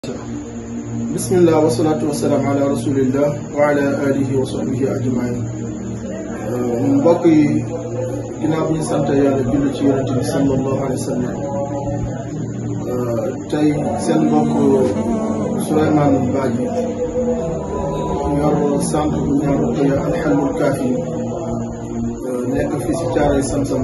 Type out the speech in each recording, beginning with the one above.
bismillah wasalaatu wasalaam ala rasulillah wa ala alihi wa sahbihi ajmain mbokk yi ginnaaw bi ñu sant yàlla julli ci yonente bi sallallahu alayhi wa sallam tey seen mbokk Souleymane Badji yor centre bu ñu koy alxalul kaafi nekk fii si caaray sam-sam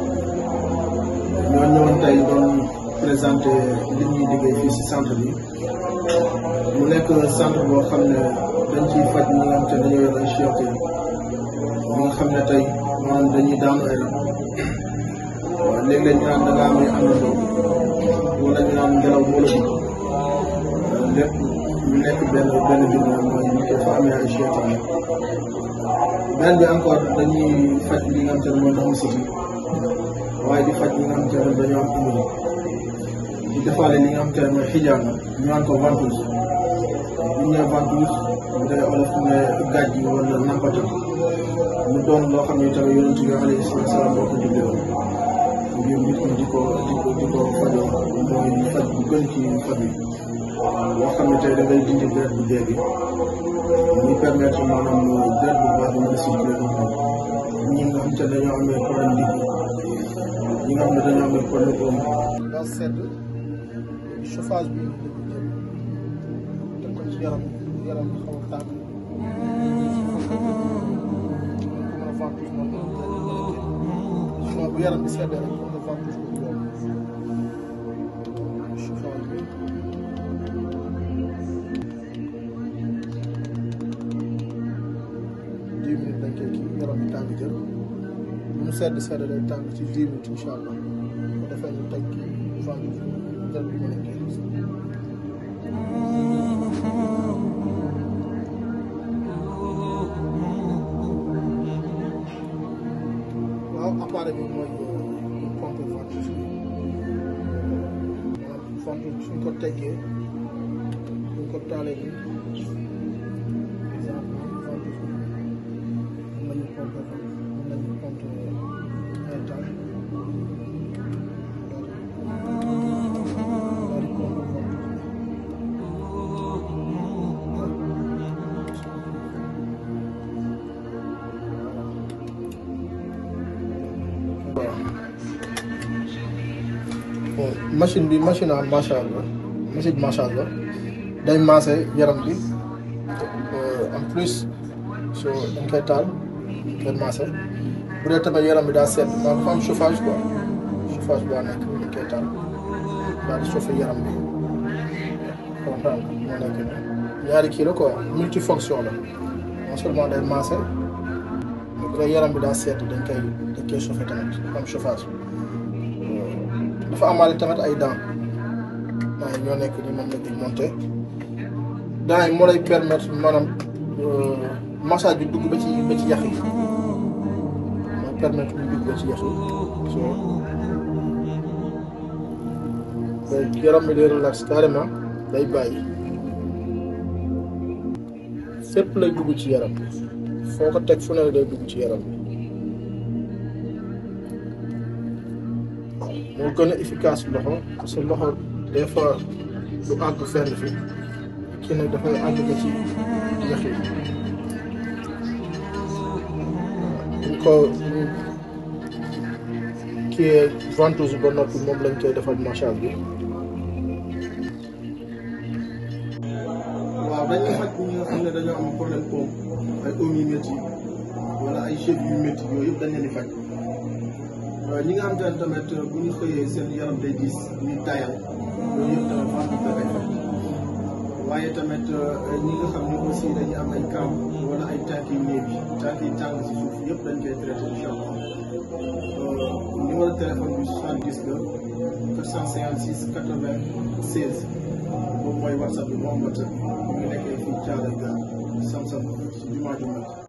ñoo ñëwoon tey doon présenté li ñuy liggéey fii si centre bi mu nekk centre boo xam ne dañ ciy faj ñi nga xam te dañoo yor ay chioté ñi nga xam ne tey maanaam dañuy daanu ay rab waaw léeg-léeg ñu naan da ngaa amee àndandoo wala ñu naan ngelaw moo la dugg lépp ñu nekk benn benn mbir moom mooy ñu koy fa amee ay chioté benn bi encore dañuy faj li nga xam te ne mooy ndoxum siti waaye di faj li nga xam te ne dañoo am umri di defaale li nga xam te ne mooy xijaar na ñu naan ko ventouse bu ñu nee ventouse bu dee olof ne gàjj wala nampata mu doon loo xam ne tamit yonent bi alayhi salaatu salaam boo ko digle woon ngir nit ñi di ko di ko di ko fajoo mooy faj bu gën ci faj yi loo xam ne tey da ngay dindi deret bu dee bi muy permettre maanaam deret bu baax bi mën a circuler ñi nga xam te ne dañoo amee problème ndig ñi nga xam ne dañoo amee problème oom daa sedd chauffage bi teg ko ci yaram yaram bi xaw a tàng mën a ventouse noonu sinon bu yaram bi seddee rek mën a ventouse ko yomb chauffage bi dix minutes dañ koy kii yaram bi tàng jël mu sedd sedd day tàng ci dix minutes incha allah bu defee ñu teg kii ventouse jël bi mën a kii waaw appareil bi mooy pompe ventouse bi maanaam ventouse suñ ko teggee suñ ko taalee ni exemple ventouse bi mën nañu pompe mën nañu pompe un temps daal di pompe ventouse bi bon machine bi machine à massage la machine massage la day massé yaram bi en plus so dañ koy taal dañ koy massé bu dee tamit yaram bi daa seet maa dafa am chauffage quoi chauffage boo nekk dañ koy taal daal di chauffé yaram bi comprendre moo nekk nii ñaari kii la quoi multifonction la non seulement day massé mais bu dee yaram bi daa seet dañ koy dañ koy chauffé tamit dafa am chauffage dafa amaale tamit ay dents dents yi ñoo nekk ni moom la ñuy monté dents yi moo lay permettre maanaam massage bi dugg ba ci ba ci yax yi mooy permettre mu dugg ba ci yax yi so yaram bi day relax carrément day bàyyi fépp lay dugg ci yaram foo ko teg fu ne day dugg ci yaram bi moo gën a efficace loxo parce que loxo des fois du àgg fenn fi kii nag dafay àgg ba ci yax yi buñ ko kii ventouse ba noppi moom lañ koy defal massage bi waaw dañuy faj ñi nga xam ne dañoo am problème poom ay oom yu métti wala ay cheveux yu métti yooyu yëpp dañ leen di faj ñi nga xam te ne tamit bu ñu xëyee seen yaram day gis ñuy tayal loolu yëpp tamit ventouse da koy faj waaye tamit ñi nga xam ne aussi dañuy am ay kaam wala ay tànk yu néew yi tànk yi tàng si suuf yëpp dañ koy traité incha allah numéro téléphone bi 70 la 456 96 moom mooy whatsapp bi moom whatsapp bi mu ngi nekkee fii Thiaroye Gare Sam Sam si jumaa ju mag